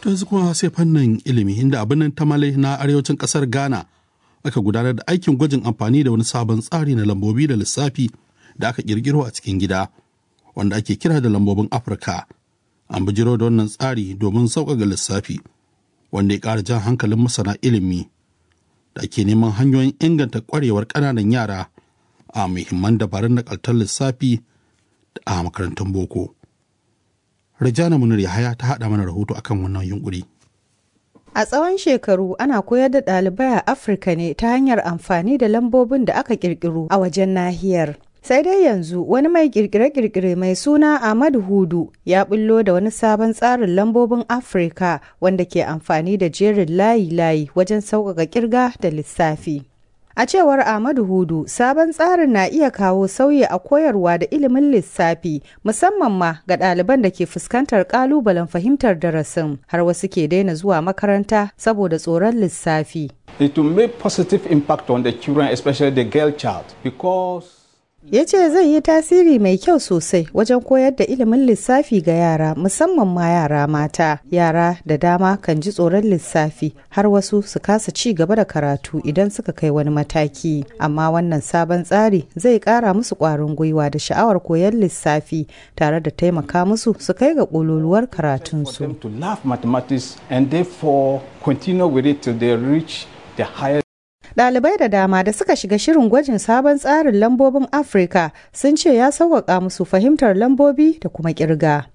ta yanzu kuma sai fannin ilimi inda abin nan tamale na arewacin kasar ghana aka gudanar da aikin gwajin amfani da wani sabon tsari na lambobi da lissafi da aka kirkiro a cikin gida wanda ake kira da lambobin afirka an bijiro da wannan tsari domin sauƙaƙa lissafi wanda ya ƙara jan hankalin masana ilimi da ake neman hanyoyin inganta ƙwarewar ƙananan yara a muhimman dabarun nakaltar lissafi a makarantun boko Rajana Munir Yahaya ta haɗa mana rahoto akan wannan yunkuri. A tsawon shekaru ana koyar da ɗalibai a Afirka ne ta hanyar amfani da lambobin da aka ƙirƙiro a wajen nahiyar. Sai dai yanzu wani mai kirkire-kirkire mai suna Ahmad Hudu ya bullo da wani sabon tsarin lambobin Afirka wanda ke amfani da jerin layi-layi wajen sauƙaƙa ƙirga da lissafi. A cewar Ahmadu Hudu, sabon tsarin na iya kawo sauyi a koyarwa da ilimin lissafi, musamman ma ga ɗaliban da ke fuskantar ƙalubalen fahimtar darasin, har wasu ke daina zuwa makaranta saboda tsoron lissafi. It will make positive impact on the children, especially the girl child, because ya ce zai yi tasiri mai kyau sosai wajen koyar da ilimin lissafi ga yara musamman ma yara mata yara da dama kan ji tsoron lissafi har wasu su kasa ci gaba da karatu idan suka kai wani mataki amma wannan sabon tsari zai kara musu kwarin gwiwa da sha'awar koyar lissafi tare da taimaka musu su kai ga ƙololuwar karatunsu to love mathematics and therefore continue with it till they reach the higher Ɗalibai da dama da suka shiga shirin gwajin sabon tsarin lambobin Afirka sun ce ya sauƙaƙa musu fahimtar lambobi da kuma ƙirga.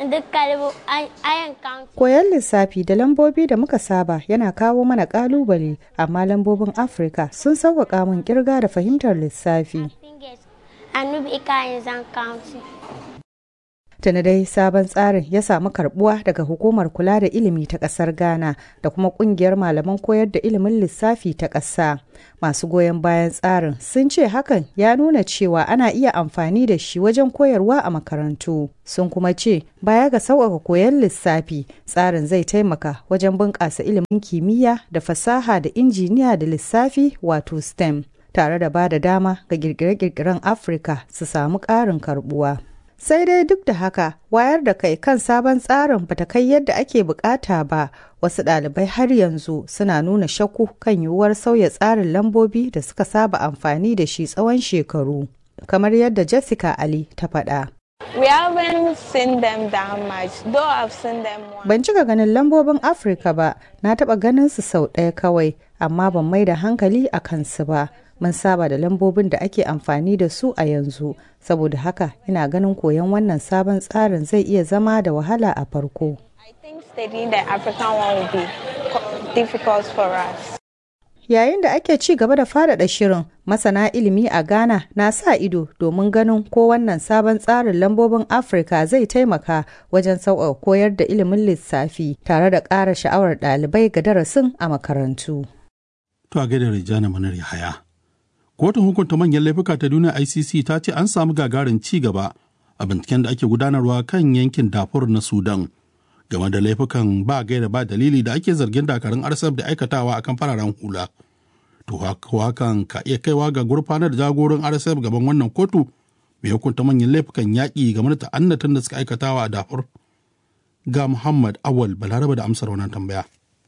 Koyon lissafi da lambobi da muka saba yana kawo mana ƙalubale, amma lambobin Afirka sun sauƙaƙa min ƙirga da fahimtar lissafi. Tuni dai sabon tsarin ya samu karbuwa daga hukumar kula da ilimi ta kasar Ghana da kuma kungiyar malaman koyar da ilimin lissafi ta ƙasa. Masu goyon bayan tsarin sun ce hakan ya nuna cewa ana iya amfani da shi wajen koyarwa a makarantu. Sun kuma ce baya ga sauƙaƙa koyon lissafi tsarin zai taimaka wajen bunƙasa ilimin kimiyya da fasaha da injiniya da lissafi wato STEM. Tare da ba da dama ga kirkire-kirkiren Afirka su samu ƙarin karbuwa. sai dai duk da haka wayar da kai kan sabon tsarin bata kai yadda ake bukata ba wasu ɗalibai har yanzu suna nuna shakku kan yiwuwar sauya tsarin lambobi da suka saba amfani da shi tsawon shekaru kamar yadda jessica ali ta faɗa We haven't seen them that much, though I've seen them once. Ban cika ganin lambobin Afirka ba, na taɓa ganin su sau ɗaya kawai, amma ban mai da hankali a kansu ba. Mun saba da lambobin da ake amfani da su a yanzu, saboda haka ina ganin koyon wannan sabon tsarin zai iya zama da wahala a farko. I think studying the African one will be co- difficult for us. Yayin da ake ci gaba da faɗaɗa shirin, masana ilimi a Ghana na sa ido domin ganin ko wannan sabon tsarin lambobin Afirka zai taimaka wajen sauƙaƙa koyar da ilimin lissafi tare da ƙara sha'awar ɗalibai ga darasin a makarantu. To a gaida Rijana Manar Yahaya. Kotun hukunta manyan laifuka ta duniya ICC ta ce an samu gagarin ci gaba a binciken da ake gudanarwa kan yankin Darfur na Sudan game da laifukan ba gaira ba dalili da ake zargin dakarun RSF da aikatawa akan fararen hula. To hakan ka iya kaiwa ga gurfanar da jagoran RSF gaban wannan kotu mai hukunta manyan laifukan yaƙi game da ta'annatan da suka aikatawa a Darfur. Ga Muhammad Awal Balaraba da amsar wannan tambaya.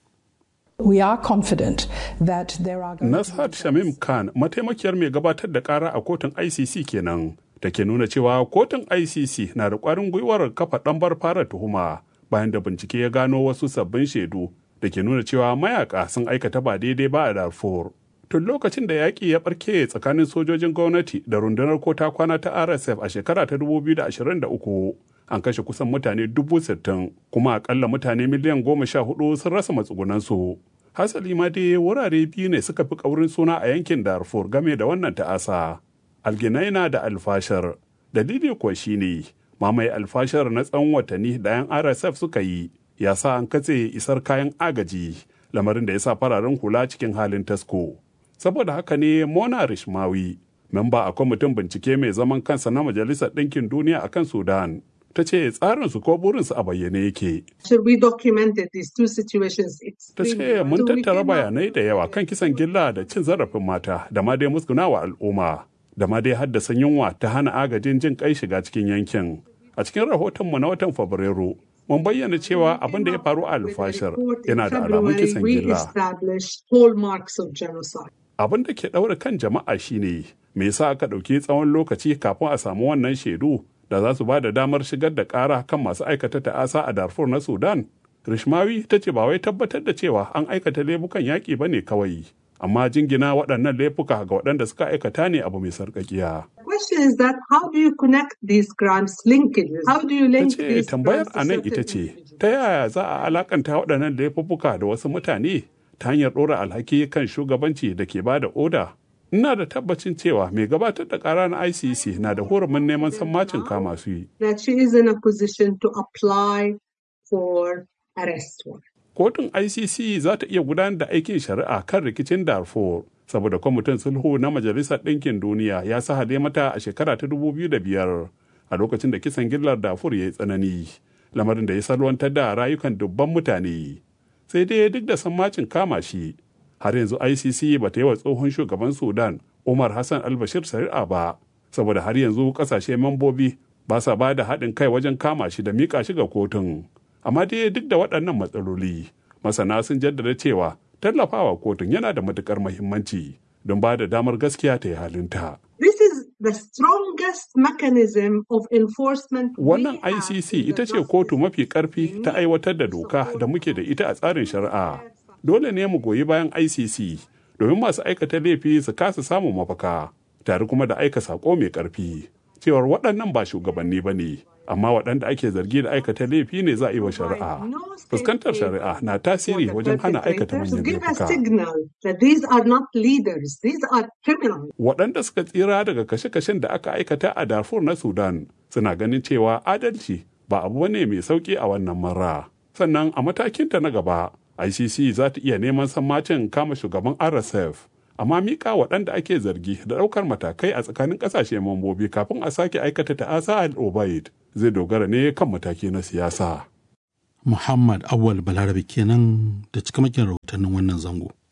We are confident that there are Nashat Shamim Khan mataimakiyar mai gabatar da kara a kotun ICC kenan da ke nuna cewa kotun ICC na da ƙwarin gwiwar kafa ɗambar fara tuhuma bayan da bincike ya gano wasu sabbin shaidu da ke nuna cewa mayaka sun aikata ba daidai ba a Darfur. Tun lokacin da yaƙi ya ɓarke tsakanin sojojin gwamnati da rundunar kota kwana ta RSF a shekara ta 2023 an kashe kusan mutane dubu sittin kuma akalla mutane miliyan goma sha hudu sun rasa matsugunansu. Hasali ma dai wurare biyu ne suka fi ƙaurin suna a yankin Darfur game da wannan ta'asa. Alginaina da Alfashar. Dalili kuwa shine mamaye alfashar na tsawon watanni da 'yan RSF suka yi ya sa an katse isar kayan agaji lamarin da ya sa fararen hula cikin halin tasko. Saboda haka ne Mona Rishmawi, memba a kwamitin bincike mai zaman kansa na Majalisar Ɗinkin Duniya a kan Sudan, ta ce tsarinsu ko burinsu a bayyane yake. we documented these two situations Ta ce mun tattara bayanai da yawa kan kisan gilla da cin zarafin mata da ma dai musgunawa al'umma da ma dai haddasa yunwa ta hana agajin jin kai shiga cikin yankin. A cikin rahotonmu na watan Fabrairu mun bayyana cewa abin da ya faru a alfashar yana da alamun kisan we gilla. established hallmarks of genocide. Abin da ke ɗaure kan jama'a shine me yasa aka ɗauki tsawon lokaci kafin a samu wannan shaidu da za su ba da damar shigar da ƙara kan masu aikata ta'asa a Darfur na Sudan. Rishmawi ta ce ba wai tabbatar da cewa an aikata laifukan yaƙi ba ne kawai, amma jingina waɗannan laifuka ga waɗanda suka aikata ne abu mai sarƙaƙiya. The question is that how do you connect these crimes linkages? How do you Ta link ce these tambayar crimes to a nan certain ita ce, individuals? ta yaya za a alakanta waɗannan laifuka da wasu mutane ta hanyar ɗora alhaki kan shugabanci da ke ba da oda? Ina da tabbacin cewa mai gabatar da ƙara na ICC na da hurumin neman sammacin kama su yi. That she is in a position to apply for arrest warrant. Kotun ICC za ta iya gudanar da aikin shari'a kan rikicin Darfur saboda kwamitin sulhu na Majalisar Ɗinkin Duniya ya sahale mata a shekara ta 2005 a lokacin da kisan gillar Darfur ya yi tsanani, lamarin da ya salwantar da rayukan dubban mutane. Sai dai duk da sammacin kama shi, har yanzu ICC ba ta yi wa tsohon shugaban Sudan Umar Hassan al-Bashir shari'a ba, saboda har yanzu ƙasashe mambobi ba sa ba da haɗin kai wajen kama shi da miƙa shi ga kotun. amma dai duk da waɗannan matsaloli masana sun jaddada cewa tallafawa kotun yana da matukar mahimmanci don ba da damar gaskiya ta yi halinta. This is the strongest mechanism of enforcement. we Wannan have ICC in the ita ce justice kotu mafi system. ƙarfi ta aiwatar da doka da muke da ita a tsarin shari'a. Dole ne mu goyi bayan ICC domin masu aikata laifi su kasa samun mafaka, tare kuma da aika saƙo mai ƙarfi. Cewar waɗannan ba shugabanni ba ne, amma waɗanda ake zargi da aikata laifi ne za a yi wa shari'a. Fuskantar shari'a na tasiri wajen hana aikata To manyan give a laifuka. signal that these are not leaders, these are criminals. waɗanda suka tsira daga kashe-kashen da aka aikata a Darfur na Sudan suna ganin cewa adalci ba abu ne mai sauƙi a wannan mara. Sannan a matakinta na gaba, ICC za ta iya neman sammacin kama shugaban RSF, amma miƙa waɗanda ake zargi da ɗaukar matakai a tsakanin ƙasashe mambobi kafin a sake aikata ta'asa al-Obaid zai dogara ne kan mataki na siyasa. Muhammad Awal Balarabe kenan da cikamakin rahotannin wannan zango.